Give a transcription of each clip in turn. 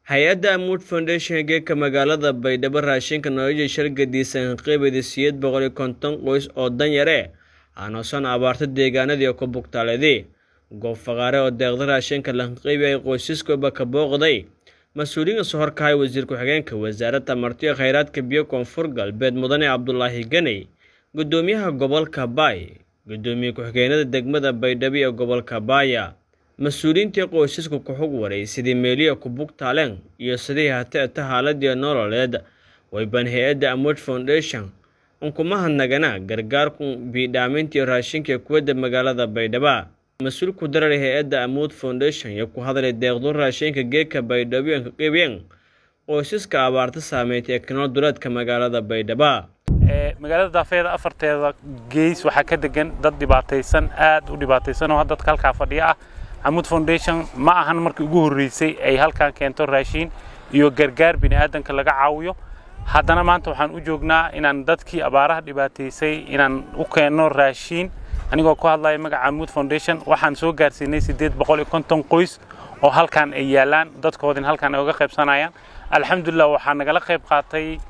hay-adda amuud foundation geeka magaalada baydhabo raashinka nolosha shargadiisan qeybada siyeed boqol iyo konton qoys oo danyare aanoosan abaarto deegaanadii ku bugtaaledii goob faqaare oo deeqda raashinka lanqeybi ay qoysaskooba ka booqday mas-uuliyiin soo horkahay wasiir ku-xigeenka wasaaradda martiyo kheyraadka biyo koonfur galbeed mudane cabdulaahi ganey gudoomiyaha gobolka baay gudoomiye ku-xigeenada degmada baydhabo ee gobolka baaya mas-uuliyiintii qoysaska ku-xug waray sidii meeliya ku bugtaaleen iyo sidii hateeta haaladii nololeed wayban hay-adda amuud foundation unkumahadnagana gargaarku biidhaamintii raashinka kuwadda magaalada baydhaba mas-uul ku darar hay-adda amuud foundation iyo ku hadlay deeqdu raashinka geeka baydhabo ka qeybiyeen qoysaska abaarta saameynta ee kanool duleedka magaalada baydhaba magaalada daafeeda afarteeda gees waxaa ka degan dad dhibaataysan aad u dhibaataysan oo dadka halkaa fadhiya ah amuud foundation ma ahan markii ugu horreysay ay halkan keento raashiin iyo gargaar bini aadanka laga caawiyo haddana maanta waxaan u joognaa inaan dadkii abaaraha dhibaataysay inaan u keenno raashiin anigoo ku hadlaya magaca amuud foundation waxaan soo gaarsiinay siddeed boqol iyo konton qoys oo halkan ay yaalaan dadkoodin halkan ay uga qaybsanayaan alxamdulilah waxaa nagala qayb qaatay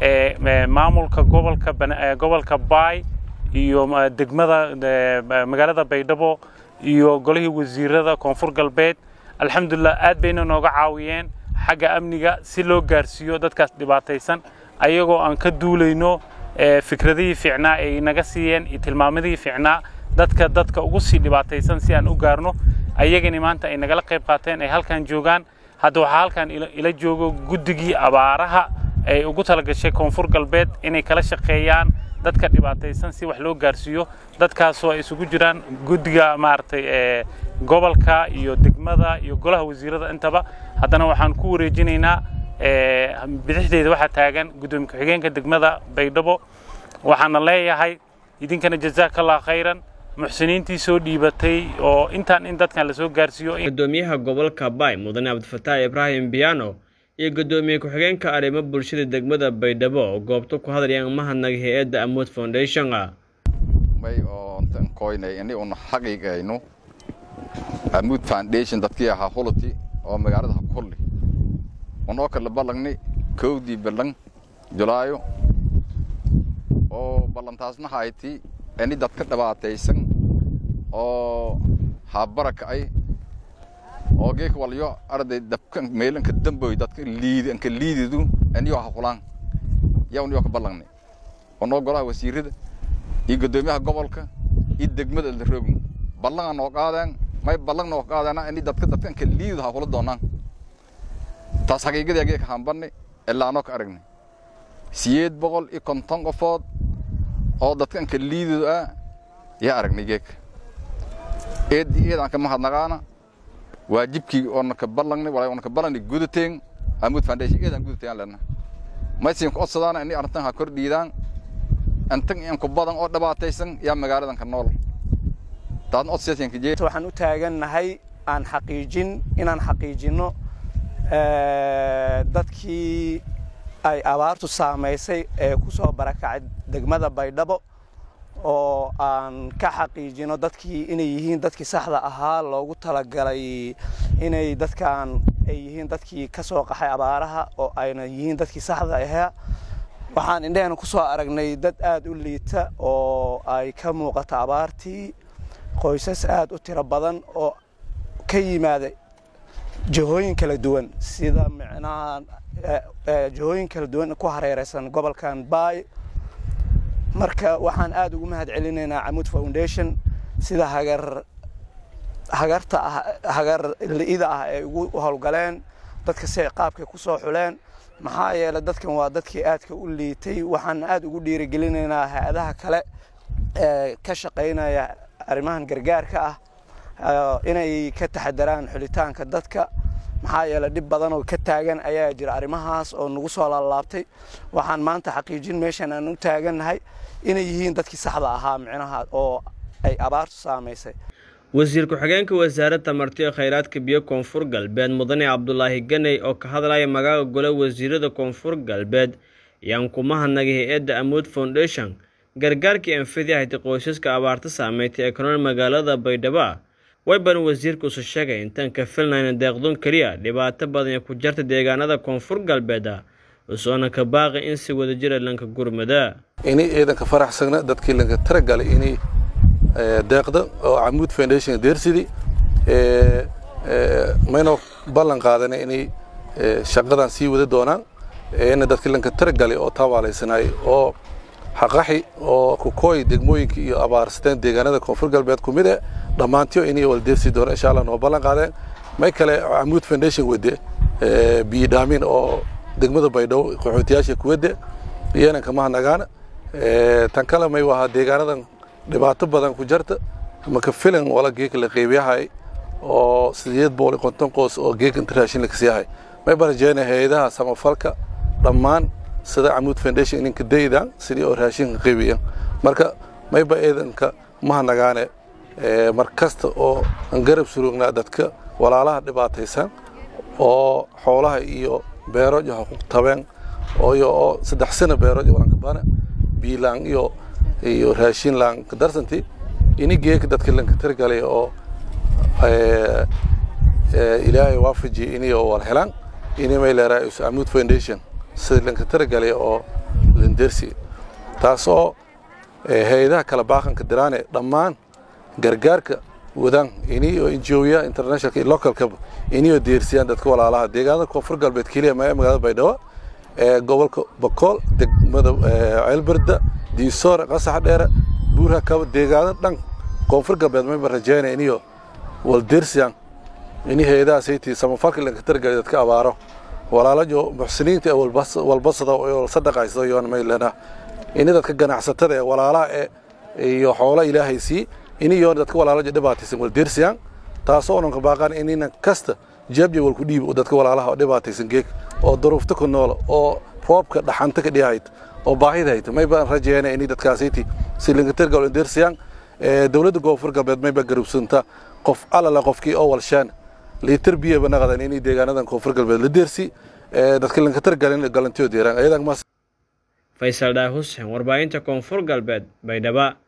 maamulka gobolka gobolka baay iyo degmada magaalada baydhabo iyo golihii wasiirada koonfur galbeed alxamdulilah aad bayna nooga caawiyeen xagga amniga si loo gaarsiiyo dadkaas dhibaataysan ayagoo aan ka duulayno fikradihii fiicnaa ay naga siiyeen iyo tilmaamadihii fiicnaa dadka dadka ugu sii dhibaataysan si aan u gaarno ayagani maanta ay nagala qayb qaateen ay halkan joogaan hadda waxaa halkan ila joogo guddigii abaaraha ay ugu talagashay koonfur galbeed inay kala shaqeeyaan dadka dhibaataysan si wax loo gaarsiiyo dadkaasoo ay isugu jiraan guddiga maaragtay gobolka iyo degmada iyo golaha wasiirada intaba haddana waxaan ku wareejinaynaa bidixdeeda waxaa taagan guddoomiye ku-xigeenka degmada baydhabo waxaana leeyahay idinkana jazaakallah khayran muxsiniintii soo dhiibatay oo intaan in dadkan lasoo gaarsiiyo gudoomiyaha gobolka baay mudane cabdifataax ibraahim biyano iyo gudoomiye ku-xigeenka arrimo bulshada degmada baydhabo oo goobta ku hadlayaan mahadnaga hay-adda amuud foundation may oo koynay ini una xaqiiqayno amuud foundation dadkii ahaa hulati oo magaalada hakulli unoo kala ballangni kowdii ballan julaayo oo ballantaasna hayti ini dadka dhibaataysan oo habaraka'ay oo geeka walyo arday dabkan meelanka damboy dadka liidi anka liididu aniyo haqulaan yaa niyo ka ballangni onoo golaha wasiirada iyo guddoomiyaha gobolka iyo degmada la roogno ballan noo qaadeen may ballan noo qaadeen ini dadka dadka anka liididu haqula doonaan taas xaqiiqadii geeka hambanni ilaa anoo ka aragnay siyeed boqol iyo konton qofood oo dadka anka liididu ah yaa aragnay geeka eed eed aan ka mahadnaqaana waajibkii oona ka ballangnay walaa oona ka ballangnay gudateen amuud foundation eedaan gudateen lena maysin ku codsadaana ini arrintan ha kor dhiidaan intan in ku badan oo dhibaataysan yaa magaaladan ka nool taasna codsiyaasan ka jeed waxaan u taagannahay aan xaqiijin inaan xaqiijinno dadkii ay abaartu saamaysay ee ku soo barakacay degmada baydhabo oo aan ka xaqiijino dadkii inay yihiin dadkii saxda ahaa loogu talagalay inay dadkan ay yihiin dadkii ka soo qaxay abaaraha oo ayna yihiin dadkii saxda ahaa waxaan indheheena ku soo aragnay dad aad u liita oo ay ka muuqato abaartii qoysas aad u tiro badan oo ka yimaada jihooyin kala duwan sida micnaha jihooyin kala duwan ku hareeraysan gobolkan baay marka waxaan aad ugu mahad celinaynaa camuud foundation sida hagar hagarta ah hagar li'ida ah ay ugu howlgaleen dadka si qaabkay ku soo xuleen maxaa yeelay dadkan waa dadkii aadka u liitay waxaan aad ugu dhiirigelinaynaa hay-adaha kale ee ka shaqaynaya arrimahan gargaarka ah inay ka taxadaraan xulitaanka dadka maxaa yeelay dhib badan oo ka taagan ayaa jira arrimahaas oo nagu soo laalaabtay waxaan maanta xaqiijin meeshan aan u taagannahay inay yihiin dadkii saxda ahaa micnaha oo ay abaartu saamaysay wasiir ku-xigeenka wasaaradda martiyo kheyraadka biyo koonfur galbeed mudane cabdulaahi ganey oo ka hadlaya magaaga gole wasiirada koonfur galbeed ayaan ku mahadnagay hay-adda amuud foundation gargaarkii anfidi ahaytay qoysaska abaarta saameyntay ee kanool magaalada baydhabo wayban wasiirka usu sheegay intaan ka filnayna deeqdoon keliya dhibaato badan ee ku jarta deegaanada koonfur galbeeda usoona ka baaqi in si wada jira lanka gurmada inay ciidanka faraxsagna dadkii lanka taragalay inay deeqda oo camuud foundation deersidi maynoo ballan qaadana inay shaqadan sii wada doonaan ina dadkii lanka taragalay oo taabaalaysanay oo xaqaxi oo kukooy degmooyinka iyo abaarsateen deegaanada koonfur galbeed ku mid e dhammaantiyo inay waldeersi doona insha allah noo ballan qaadeen may kale camuud foundation wade biyo dhaamin oo degmada baydhabo qaxootiyaasha kuwade iyana kama nagaana tan kale may wahaa deegaanadan dhibaato badan ku jarta maka filan wala geeka la qeybiyahay oo sideed boqol iyo konton qoys oo geeka inta raashin la kasiyahay may barajeena hay-adaha samafalka dhammaan sida camuud foundation ininka daydan sidii oo raashinka qeybiyan marka mayba eedanka maha nagaane mar kasta oo aan garab surugnaa dadka walaalaha dhibaataysan oo xoolaha iyo beeroja ha ku tabeen ooyo oo saddex sano beeroja walankabana biilaan iyo iyo raashin laan ka darsanti ini geeka dadka lanka tirgalay oo ilaahay waafajiyay inay wala helaan ini may leeraa camuud foundation sida lanka tiragalay oo landersi taasoo hay-adaha kala baaqanka diraane dhammaan gargaarka wadaan ini oo injooya internationalka iyo localkaba ini oo deersiyaan dadka walaalaha deegaanada koonfur galbeed keliya ma magaalada baydhabo ee gobolka bakool degmada ceelberda diisoore qasax dheere buurha kaba deegaano dhan koonfur galbeed mayba rajeynaya iniyo waldeersiyaan ini hay-adahaasaytii samafalka lanka tiragalay dadka abaaro walaalajo muxsiniinta ee walbasada oo sadaqaysto yoon may lena ini dadka ganacsatada ee walaalaha ee iyo xoola ilaahay sii ini yoon dadka walaalajo dhibaataysan waldeersiyaan taasoo onan ka baaqaan inina kasta jeebja walku dhiib dadka walaalaha oo dhibaataysan geeg oo duruufta ku noola oo roobka dhaxanta ka dhiyahayd oo baahida hayta may baan rajeeyana inay dadkaasiti si lingatirgal waldeersiyaan dowladda koonfur galbeed mayba garubsanta qof alala qofkii oo walshaan liitar biyaba naqadan inay deegaanadan koonfur galbeed la deersi dadka lingatirgalin galantiyo deeraan ayadan mas faysal dhaah xuseen warbaahinta koonfur galbeed baydhaba